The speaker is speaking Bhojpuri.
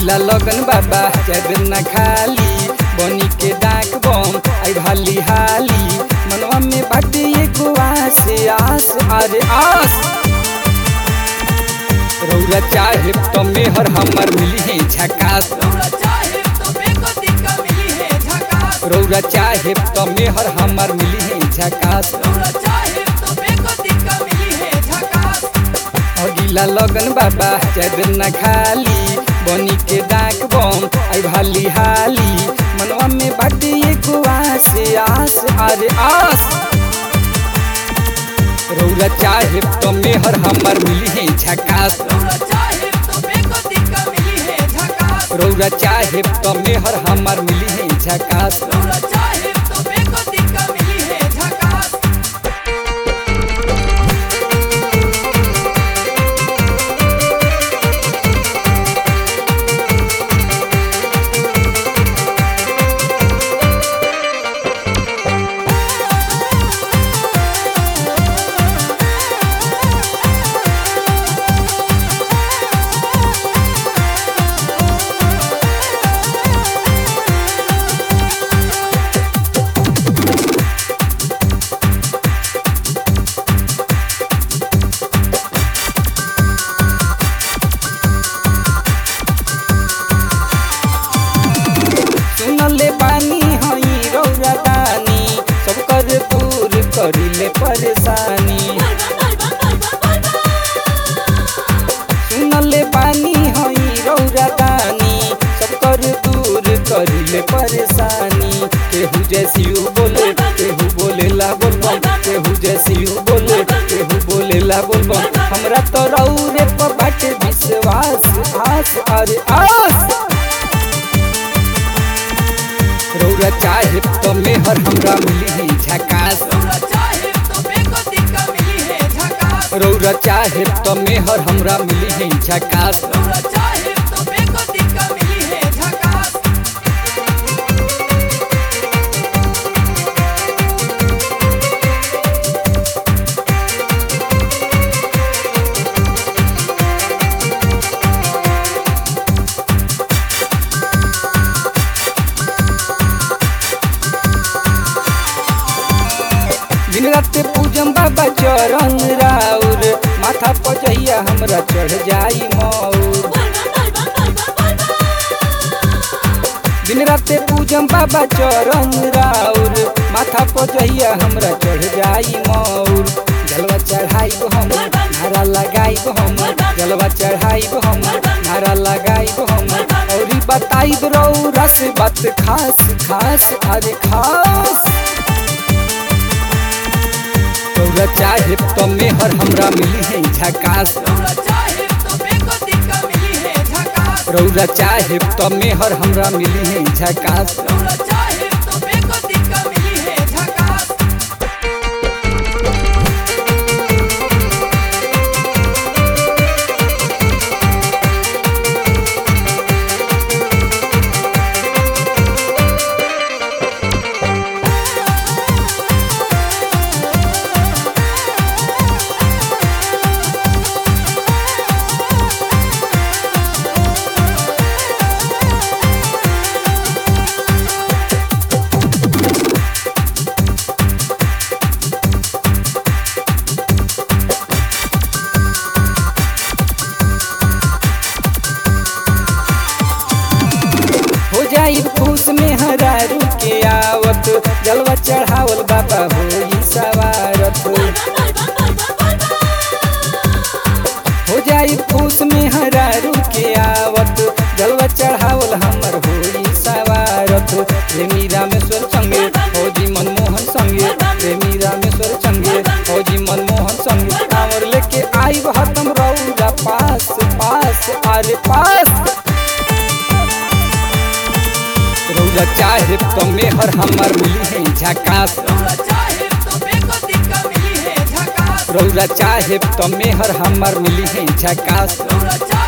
अगिला लगन बाबा चाहे न खाली बनी के डाक बम आई भाली हाली मनवा में बाटे एगो आस आस अरे आस रौरा चाहे तो मेहर हमर मिली है झकास रौरा चाहे तो बेको दिक्का मिली है झकास रौरा चाहे तो मेहर हमर मिली है झकास रौरा चाहे तो बेको दिक्का मिली है झकास अगिला लगन बाबा चाहे न खाली बनी के डाक बम आई भाली हाली मनवा में बाटे एगो आस आस अरे आस रौरा चाहे तो मेहर हमर मिली है झकास रौरा चाहे तो बेको दिक्का मिली है झकास रौरा चाहे तो मेहर हमर मिली है झकास रौरा चाहे तो बेको दिक्का मिली है झकास सुनले बानी हई रौरा दानी सब कर दूर करिले परेशानी सुनले बानी हई रौरा दानी सब कर दूर करिले परेशानी केहू जैसी बोले केहू बोले ला बोलबम केहू जैसी बोले केहू बोले ला बोलबम हमरा तो रौरे पर बाटे विश्वास आस अरे आस रौरा चाहे तो मेहर हमरा मिली है झकास रौरा चाहे तो बेको दिक्का मिली है झकास रौरा चाहे तो मेहर हमरा मिली है झकास रौरा चाहे तो बेको दिक्का मिली है झकास दिन रात पूजम बाबा चरण राउर माथा पर जहिया हमरा चढ़ जाई मौर दिन रात पूजम बाबा चरण राउर माथा पर जहिया हमरा चढ़ जाई मौर जलवा चढ़ाई हम नारा लगाई हम जलवा चढ़ाई हम नारा लगाई हम और बताई रौरा से बात खास खास अरे खास रौरा चाहे तो मेहर हमरा मिली है झकास रौरा चाहे तो बेको दिक्का मिली है झकास रौरा चाहे तो मेहर हमरा मिली है झकास रौरा चाहे तो बेको दिक्का मिली है झकास हो जाई खुश में हरारू के आवत जलवा चढ़ावल बाबा होई सवारत हो जाई खुश में हरारू के आवत जलवा चढ़ावल हमर होई सवारत प्रेमी रामेश्वर संगे फौजी मनमोहन संगे प्रेमी रामेश्वर संगे फौजी मनमोहन संगे कांवर लेके आई हतम रौरा पास पास अरे पास रौरा चाहे तो मेहर हमर मिली है झकास रौरा चाहे तो बेको दिक्का मिली है झकास रौरा चाहे तो मेहर हमर मिली है झकास रौरा चाहे